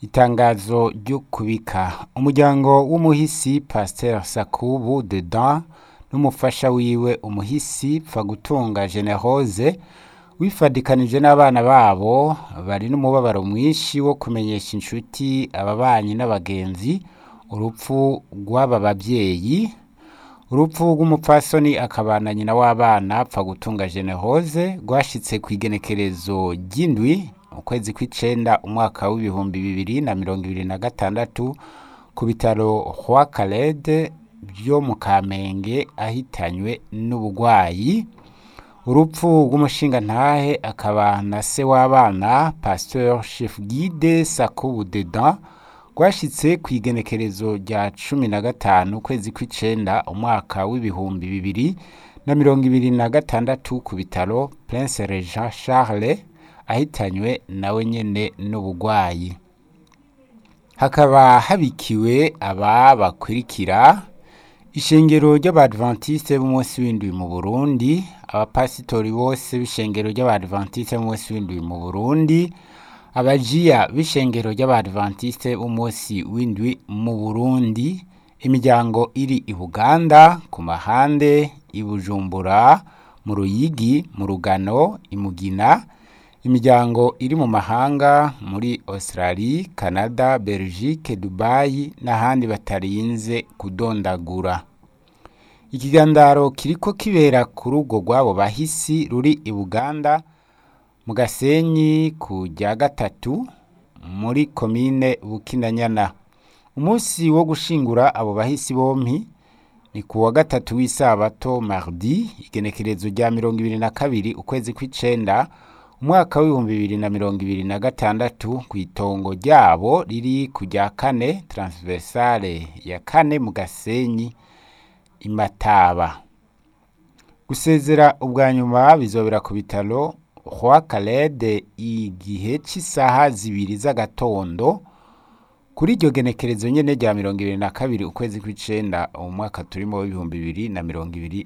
itangazo ryo kubika umuryango w'umuhisi pasteur sakubu dedan n'umufasha wiwe umuhisi pfagutunga generose wifadikanije n'abana babo bari n'umubabaro mwinshi wo kumenyesha inshuti ababanyi n'abagenzi urupfu rw'aba bavyeyi urupfu rw'umupfasoni akabana nyina w'abana pfagutunga generose rwashitse kw'igenekerezo ry'indwi ukwezi kw'icenda umwaka w'ibihumbi bibiri na mirongo ibiri na gatandatu ku bitaro Roi Calede vyo mu Kamenge ahitanywe n'ubugwayi urupfu rw'umushingantahe akaba na se w'abana pasteur chef guide Sakubu Dedan rwashitse kw'igenekerezo rya cumi na gatanu ukwezi kw'icenda umwaka w'ibihumbi bibiri na mirongo ibiri na gatandatu ku bitaro Prince Regent Charles ahitanywe nawe nyene n'ubugwayi hakaba habikiwe aba bakurikira ishengero ry'abadventiste b'umunsi w'indwi mu Burundi abapasitori bose b'ishengero ry'abadventiste b'umunsi w'indwi mu Burundi abajiya b'ishengero ry'abadventiste b'umunsi w'indwi mu Burundi imiryango iri i Buganda ku mahande i Bujumbura mu Ruyigi mu Rugano i Mugina imiryango iri mu mahanga muri Australie, Canada, Belgique, Dubai n'ahandi batarinze kudondagura ikigandaro kiriko kibera ku rugo rw'abo bahisi ruri i Buganda mu Gasenyi ku rya gatatu muri komine Bukinanyana umunsi wo gushingura abo bahisi bompi ni ku wa gatatu w'isabato mardi igenekerezo rya mirongo ibiri na kabiri ukwezi kw'icenda umwaka w'ibihumbi bibiri na mirongo ibiri na gatandatu kw'itongo ryabo riri ku rya kane transversale ya kane mu Gasenyi i Mataba gusezera ubwa nyuma bizobera ku bitaro Roi Calede igihe c'isaha zibiri z'agatondo kuri iryo genekerezo nyene rya mirongo ibiri na kabiri ukwezi kw'icenda umwaka turimo w'ibihumbi bibiri na mirongo ibiri